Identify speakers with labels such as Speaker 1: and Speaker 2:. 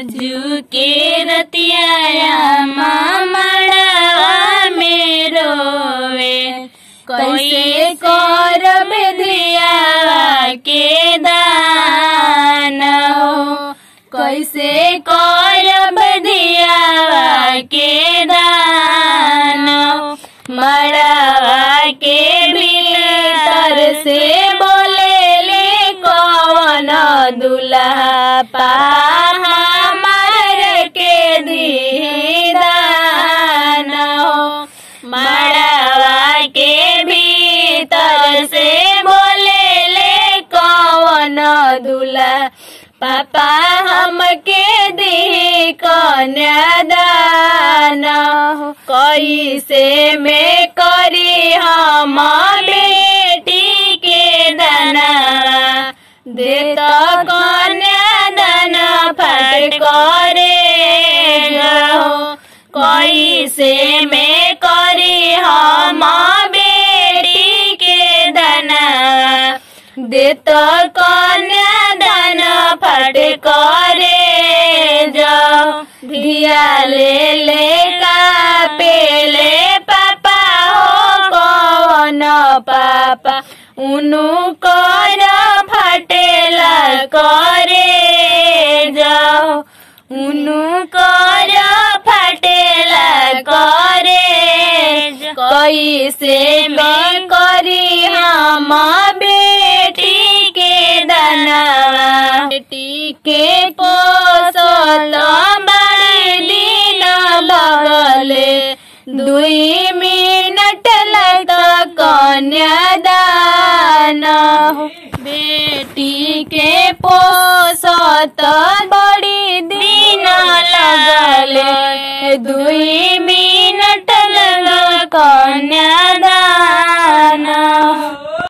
Speaker 1: झुके रतिया ममड़वा में रोवे कैसे करब धिया के दान हो कैसे करब धिया के दान हो मड़वा के भीतर से बोले ले कौन दुल्हा पा हमार के दीदान हो मड़वा के भीतर से बोले ले कौन दुल्हा पापा हमके दी कन्यादान हो कैसे में करी हम बेटी के दाना देत कन्यादान फट करे हो कैसे में करी हम बेटी के दाना देत कन्यादान फट करे जाओ धिया ले ले का पेले पापा हो कौन पापा उनु कर फटेला करे जाओ उनु कर फटेला करे कैसे में करी हम बेटी के दाना बेटी के पोसल बड़े दिन लगले दुई मिनट लग कन्यादान बेटी के पोसत बड़ी दिन लगले दुई